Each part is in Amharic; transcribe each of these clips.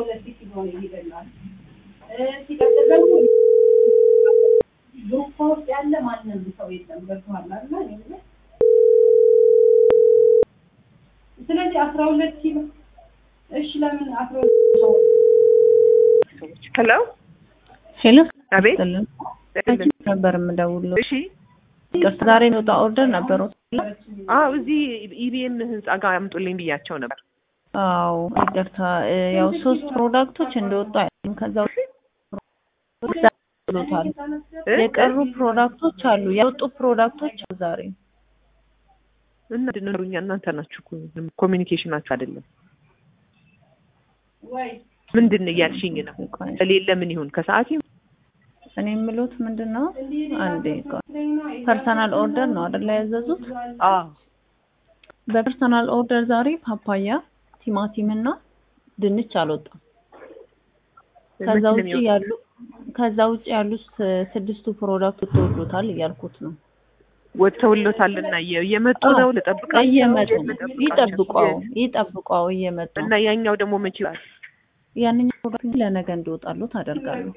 ሁለት ኪሎ ነው ይሄደላል። ሲቀጥል ደግሞ ግሩፕ ውስጥ ያለ ማንም ሰው የለም። ገብቶሃል አይደል? ስለዚህ አስራ ሁለት ኪሎ እሺ፣ ለምን አስራ ሁለት ሄሎ ሄሎ አቤት አንቺ ነበር የምደውለው። እሺ ይቅርታ ዛሬ የሚወጣ ኦርደር ነበረው። አዎ እዚህ ኢቢኤም ህንጻ ጋር አምጡልኝ ብያቸው ነበር አዎ ይቅርታ እ፣ ያው ሶስት ፕሮዳክቶች እንደወጡ አይደለም ከዛ ብሎታል። እ? የቀሩ ፕሮዳክቶች አሉ፣ የወጡ ፕሮዳክቶች አሉ ዛሬ እና ድንሩኛ እናንተ ናችሁ እኮ ኮሚኒኬሽናችሁ አይደለም ወይ ምንድን ነው እያልሽኝ ነው ቆይ፣ ከሌለ ምን ይሁን ከሰዓት ይሁን እኔ የምሉት ምንድን ነው አንዴ ቆይ፣ ፐርሰናል ኦርደር ነው አይደለ ያዘዙት? አዎ በፐርሰናል ኦርደር ዛሬ ፓፓያ፣ ቲማቲም እና ድንች አልወጣም። ከዛ ምንድን ነው ውጭ የሚወጣው? ያሉ ከዛ ውጭ ያሉት ስድስቱ ፕሮዳክት ተወዶታል እያልኩት ነው። ወጥተውሎታልና እየ- እየመጡ ነው ልጠብቃቸው እየመጡ ነው። ልጠብቃቸው? ይጠብቋው የት? ይጠብቋው እየመጡ እና ነው። ያኛው ደግሞ መቼ ይላል ያንኛው ፕሮዳክት ለነገ እንዲወጣሉ ታደርጋለሁ።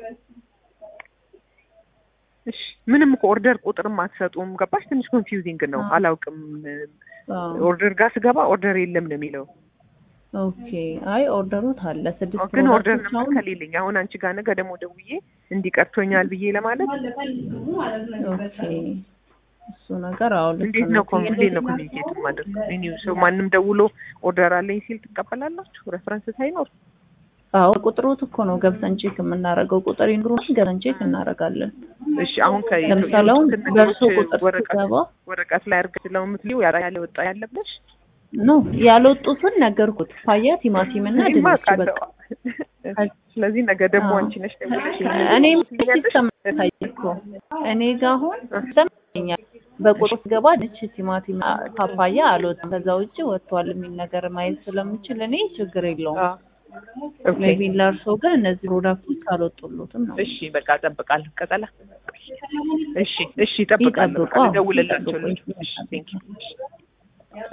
እሺ ምንም እኮ ኦርደር ቁጥርም አትሰጡም ገባሽ ትንሽ ኮንፊውዚንግ ነው አዎ። አላውቅም አዎ። ኦርደር ጋር ስገባ ኦርደር የለም ነው የሚለው ኦኬ አይ ኦርደሩት አለ ስድስት ግን ኦርደር ፕሮዳክቶች ነበር አሁን ከሌለኝ አሁን አንቺ ጋር ነገ ደግሞ ደውዬ እንዲቀርቶኛል ብዬ ለማለት ኦኬ እሱ ነገር አዎ ልክ እንዴት ነው ኮም- እንዴት ነው ነው ኮሚኒኬት ማድረግ እኔ ሰው ማንም ደውሎ ኦርደር አለኝ ሲል ትቀበላላችሁ ሬፈረንስ ሳይኖር አዎ ቁጥሩት እኮ ነው ገብተን ቼክ የምናደርገው ቁጥር ይኑሩን ገብተን ቼክ እናደርጋለን። እሺ አሁን ከ ለምሳሌ አሁን የወጡትን በእርሶ ነገሮች ቁጥር ወረቀት ስገባ ወረቀት ላይ አድርገሽ ስለምትሊው ያለ ያለ ወጣ ያለብሽ ነው ያልወጡትን ነገርኩት። ፓያ ቲማቲም እና እኔማ ድንች አውቃለሁ። በቃ ስለዚህ ነገ ደግሞ አዎ። አንቺ ነሽ ደውለሽ እኔ ትይኛለሽ? ሲስተም ታየ እኮ እኔ ጋር አሁን ሰምኛል። በቁጥር ስገባ ድንች፣ ቲማቲም፣ ፓፓያ አልወጣም። ከዛ ውጭ ወጥቷል የሚል ነገር ማየት ስለምችል እኔ ችግር የለውም። አዎ። ኦኬ። ሜቢ ለእርሶ ግን እነዚህ ፕሮዳክቶች አልወጡሎትም ነው። እሺ በቃ እጠብቃለሁ። ቀጠላ እሺ እሺ እጠብቃለሁ። ይጠብቁ፣ አዎ፣ እደውልላቸው ይጠብቁ። ልጆች። እሺ ቴንክ ዩ